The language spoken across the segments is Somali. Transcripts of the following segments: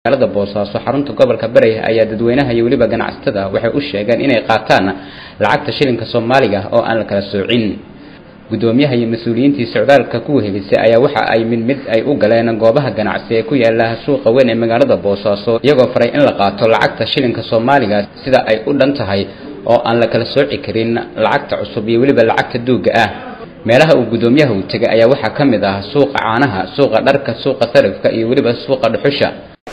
magaalada boosaaso xarunta gobolka bari ayaa dadweynaha iyo weliba ganacsatada waxay u sheegeen inay qaataan lacagta shilinka soomaaliga oo aan la kala soocin gudoomiyaha iyo mas-uuliyiintii socdaalka ku wehelisay ayaa waxa ay mid mid ay u galeen goobaha ganacsi ee ku yaala suuqa weyn ee magaalada boosaaso iyagoo faray in la qaato lacagta shilinka soomaaliga sida ay u dhan tahay oo aan la kala sooci karin lacagta cusub iyo weliba lacagta duuga ah meelaha uu gudoomiyaha u tegay ayaa waxaa ka mid ah suuqa caanaha suuqa dharka suuqa sarifka iyo weliba suuqa dhuxusha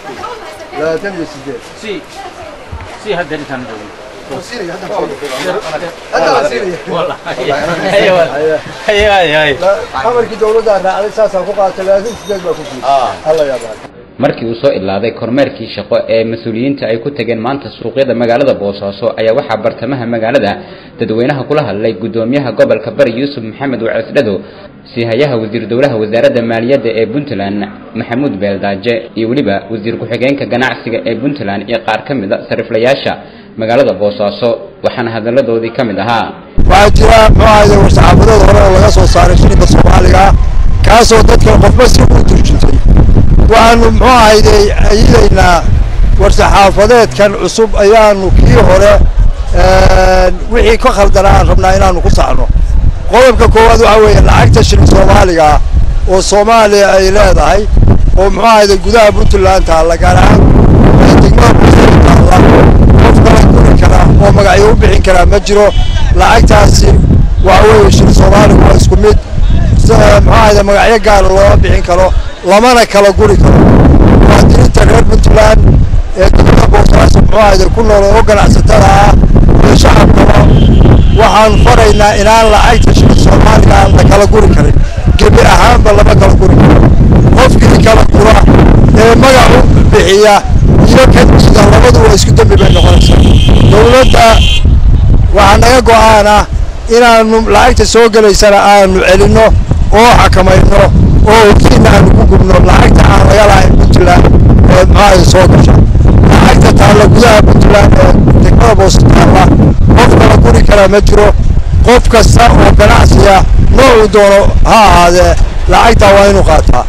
amarkii dawladda raacday saasaan ku qaatay laakiin sideed baa ku fiirsay alla yaabaa markii uu soo ilaaday kormeerkii shaqo ee mas-uuliyiinta ay ku tageen maanta suuqyada magaalada boosaaso ayaa waxaa bartamaha magaalada dadweynaha kula hadlay gudoomiyaha gobolka bari yuusuf maxamed wacisdhado siihayaha wasiir dowlaha wasaaradda maaliyadda ee puntland maxamuud beeldaaje iyo weliba wasiir ku-xigeenka ganacsiga ee puntland iyo qaar ka mid a sariflayaasha magaalada boosaaso waxaana hadalladoodii ka mid ahaa waxaa jira muxuu ahayde war-saxaafadood hore oo laga soo saaray shilinka soomaaliga kaasoo dadka qofba si u turjintay waxaanu muxuu ahayde ayidaynaa war-saxaafadeedkan cusub ayaanu kii hore wixii ka khaldanaa aan rabnaa inaanu ku sacno qodobka koowaad waxaa weeye lacagta shilin soomaaliga oo soomaaliya ay leedahay oo muxuu ahayde gudaha puntland taalla gaar ahaan degmada buusada taalla qof kala guri kara oo magacyo u bixin karaa ma jiro lacagtaasi waxa weeye shilin soomaaliga waa isku mid muxuu ahayde magacyo gaara looma bixin karo lamana kala guri karo muwaadiniinta reer puntland ee degmada boosaaso muxuu ahayde ku nool oo ganacsatada ah iyo shacabkaba waxaan faraynaa inaan lacagta shilin soomaaliga la kala guri karin gebi ahaanba lama kala guri karo qofkii kala gura ee magacu bixiya iyo kadida labadu waa isku dembi bay noqonaysaa dawladda waxaa naga go-aana inaanu lacagta soo gelaysana aanu celinno oo xakamayno oo hogsiina aanu ku gubno lacagta aan laga lahayn puntland ee maxaa soo gasha lacagta taalla gudaha puntland ee degmada boos taalla qof kala guri karaa ma jiro qof kasta oo ganacsiya noocuu doono ha ahaadee lacagtaa waa inuu qaataa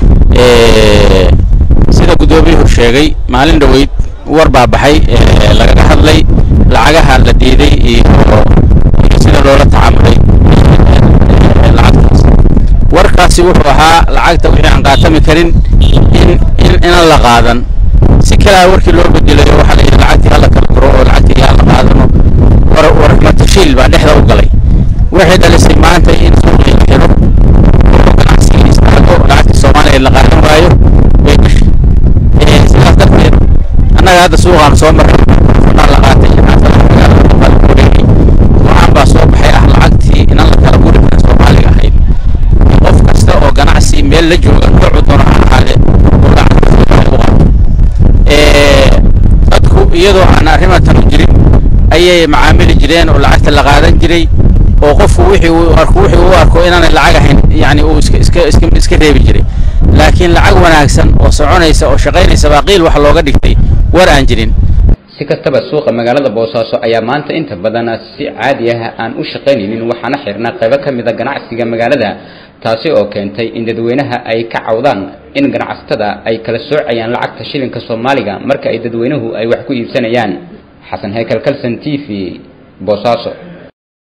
sida guddoomiyuhu sheegay maalin dhoweyd war baa baxay lagaga hadlay lacagaha la diiday iyo iyo sida loola tacaamulay lacagtaas warkaasi wuxuu ahaa lacagta wixii aan qaatami karin in in inaan la qaadan si kalea warkii loo bedelayo waxaa la yidhi lacagtii hala kala guro oo lacagtii hala qaadano war war matashiil baa dhexda u galay waxay dhalisay maanta in suuqii la xiro oo ganacsigii istaago lacagtii soomaaliya la qaadan waayo way gashay sidaas darteed annaga hadda suuqaan soo marray fadhaa la qaatay xaafadaha magaalada baa lagu wareegay waxaan baa soo baxay ah lacagtii inaan la kala guri karin soomaaliga ahayd qof kasta oo ganacsi meel la jooga noocu doono ha ahaade oo lacagta soomaaliga u qaato dadku iyadoo aan arrimatan u jirin ayay macaamili jireen oo lacagta la qaadan jiray oo qofku wixii uu arko wixii uu arko inaanay lacag ahayn yani uu iska iska iska iska reebi jiray laakiin lacag wanaagsan oo soconaysa oo shaqaynaysa baa qiil wax looga dhigtay war aan jirin si kastaba suuqa magaalada boosaaso ayaa maanta inta badan si caadi ah aan u shaqaynaynin waxaana xirnaa qaybo ka mid a ganacsiga magaalada taasi oo keentay in dadweynaha ay ka cawdaan in ganacsatada ay kala soocayaan lacagta shilinka soomaaliga marka ay dadweynuhu ay wax ku iibsanayaan xasan heykal kalson t v boosaaso